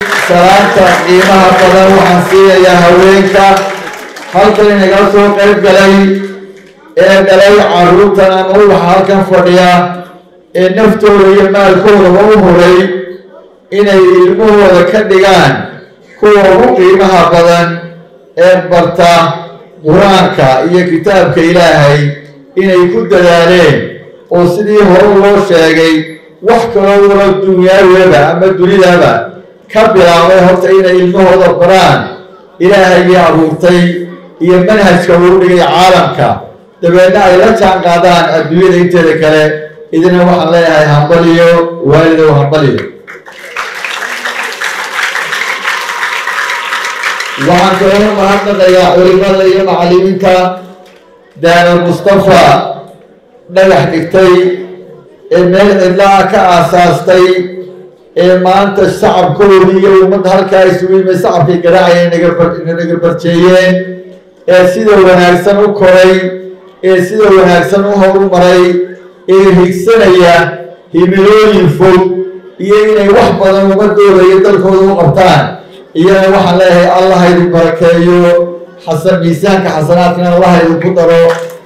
salaanta qiimaha badan waxaan siinayaa haweenka halkan inagala soo qayb galay ee dhalay caruurtan ama ubaxa halkan fadhiya ee naftooda iyo maalkoodaba u huray inay ilmahooda ka dhigaan kuwa ugu qiimaha badan ee barta qur-aanka iyo kitaabka ilaahay inay ku dadaaleen oo sidii hore loo sheegay wax kaloo walo dunyaawaba ama dunidaba ka bilaabay horta inay ilmahooda baraan ilaahayii abuurtay iyo manhajka uu dhigay caalamka dabeedna ay la jaan qaadaan adduunyada inteeda kale idina waxaan leeyahay hambaliyo waalidow hambaliyo waxaan kaloo mahadnaqayaa culimada iyo macallimiinta daanal mustafa dhagax dhigtay ee meel cidlaa ka aasaastay ee maanta shacabkoodii iyo ummadda halkaa isugu yimid shacabkii garaacaya naga barjeeyeen ee sida wanaagsan u koray ee sida wanaagsan u horumaray ee higsanaya himilooyin fog iyo inay wax badan ummadooda iyo dalkooda u qabtaan iyana waxaan leeyahay allah idin barakeeyo xasan miisaanka xasanaadkana allah idinku daro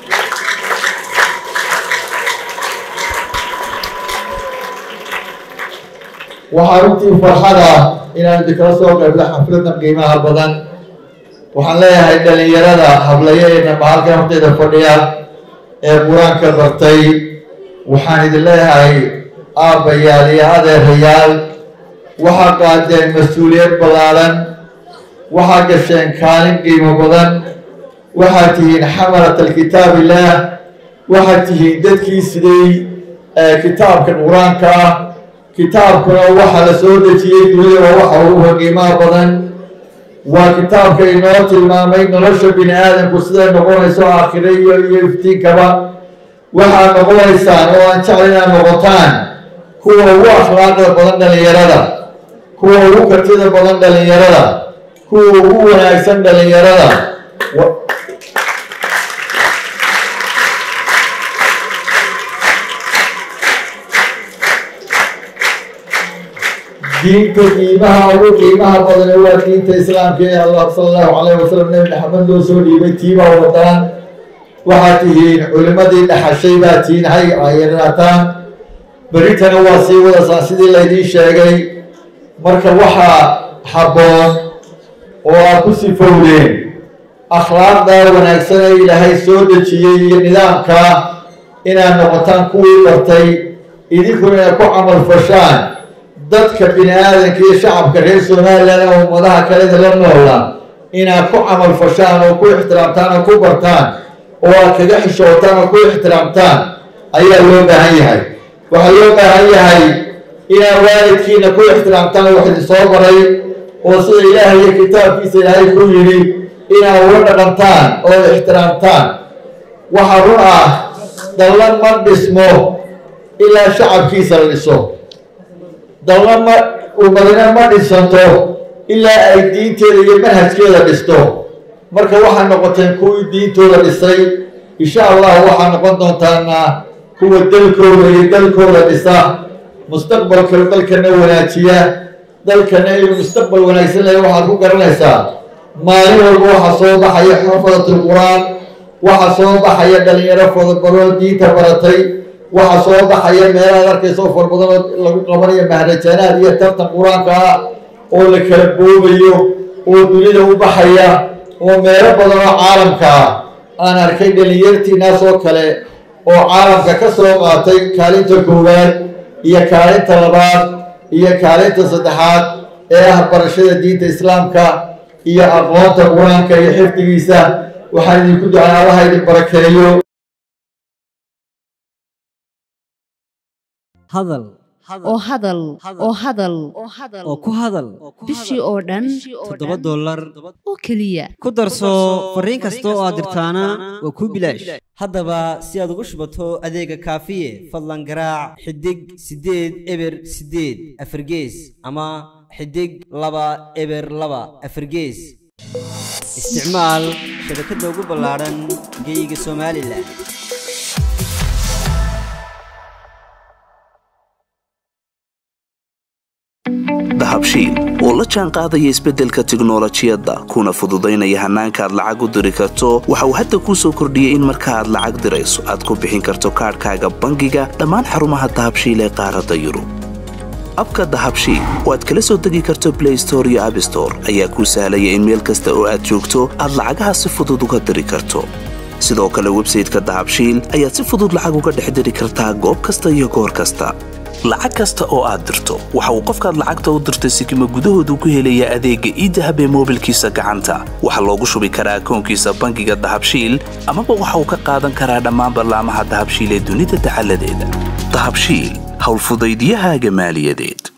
waxaa runtii farxada inaan idinkala soo qaybla xafladan qiimaha badan waxaan leeyahay dhalinyarada hablayeena mahalkan horteeda fadhiya ee qur-aanka bartay waxaan idin leeyahay aabbayaal iyo adeerayaal waxaa qaadeen mas-uuliyad ballaaran waxaa gasheen kaalin qiimo badan waxaad tihiin xamalat alkitaab illaah waxaad tihiin dadkii siday kitaabka qur-aanka ah kitaabkuna waxa la soo dejiyey dunida waa waxa ugu qiimaha badan waa kitaabka inoo tilmaamay nolosha bini aadamku siday noqonayso aakhire iyo iyo iftiinkaba waxaad noqonaysaan oo aan jecla inaad noqotaan kuwa ugu akhlaaqda badan dhalinyarada kuwa ugu kartida badan dhalinyarada kuwa ugu wanaagsan dhalinyarada diinta qiimaha ugu qiimaha badan waa diinta islaamka ee allah sala allahu calayh wasalam nebi maxamed loo soo dhiibay tiibaa wadaan waxaad tihiin culimadii dhaxashay baa tihiin hay ayaraataan beritana waa sii wadasaan sidii laydiin sheegay marka waxaa habboon oo aad ku sifowdeen akhlaaqda wanaagsan ee ilaahay soo dejiyey iyo nidaamka inaad noqotaan kuwii bartay idinkuna inaad ku camal fashaan dadka bini aadanka iyo shacabka reer somalilan oo ummadaha kaleda la noola inaad ku camal fashaan oo ku ixtiraamtaan oo ku bartaan oo aad kaga xishootaan oo ku ixtiraamtaan ayaa loo baahan yahay waxaa loo baahan yahay inaad waalidkiina ku ixtiraamtaan wax idin soo baray oo sida ilaahay iyo kitaabkiisa ilaahay ku yidhi inaad ula dhaqantaan oo ixtiraamtaan waxaa run ah dallan ma dhismo ilaa shacabkiisa la dhiso dalna ma ummadina ma dhisanto ilaa ay diinteeda iyo manhajkeeda dhisto marka waxaa noqoteen kuwii diintooda dhisay insha allah waxaa noqon doontaana kuwa dalkooda iyo dalkooda dhisa mustaqbalka dalkana wanaajiya dalkana inuu mustaqbal wanaagsan leeya waxaad ku garanaysaa maalin walba waxaa soo baxaya xafadatul qur-aan waxaa soo baxaya dhalinyaro fadabaroo diinta baratay waxaa soo baxaya meelaad arkaysa oo farbadan oo lagu qabanayo mahrajaanaad iyo tartan qur-aanka ah oo la kala boobayo oo dunida u baxaya oo meelo badan oo caalamka ah aan arkay dhalinyartiinaas oo kale oo caalamka ka soo qaatay kaalinta koowaad iyo kaalinta labaad iyo kaalinta saddexaad ee ah barashada diinta islaamka iyo aqoonta qur-aanka iyo xifdigiisa waxaan idinku ducay allaha idin barakeeyo hadal oo hadal oo hadal oo ku hadal bishii oo dhan toddoba dollar oo keliya ku darso fariin kasta oo aad dirtaana waa kuu bilaash haddaba si aad ugu shubato adeega kaafiye fadlan garaac xidig siddeed eber siddeed afargees ama xidig laba eber laba afargees isticmaal shabakadda ugu ballaadhan geeyiga somalilan dahabshiil oo la jaan qaadaya isbeddelka tiknolojiyadda kuna fududaynaya hannaanka aad lacag u diri karto waxa uu hadda kuu soo kordhiyey in marka aad lacag dirayso aad ku bixin karto kaadhkaaga bangiga dhammaan xarumaha dahabshiil ee qaaradda yurub abka dahabshiil oo aad kala soo degi karto blay store iyo abstore ayaa kuu sahlaya in meel kasta oo aad joogto aad lacagaha si fudud uga diri karto sidoo kale websayteka dahabshiil ayaad si fudud lacag uga dhex diri kartaa goob kasta iyo goor kasta lacag kasta oo aad dirto waxa uu qofkaad lacagta u dirtay sikima gudahoodu ku helayaa adeegga iidahab ee moobilkiisa gacanta waxaa loogu shubi karaa akoonkiisa bangiga dahabshiil amaba waxa uu ka qaadan karaa dhammaan ballaamaha dahabshiil ee dunida dacaladeeda dahabshiil howlfudaydyahaaga maaliyadeed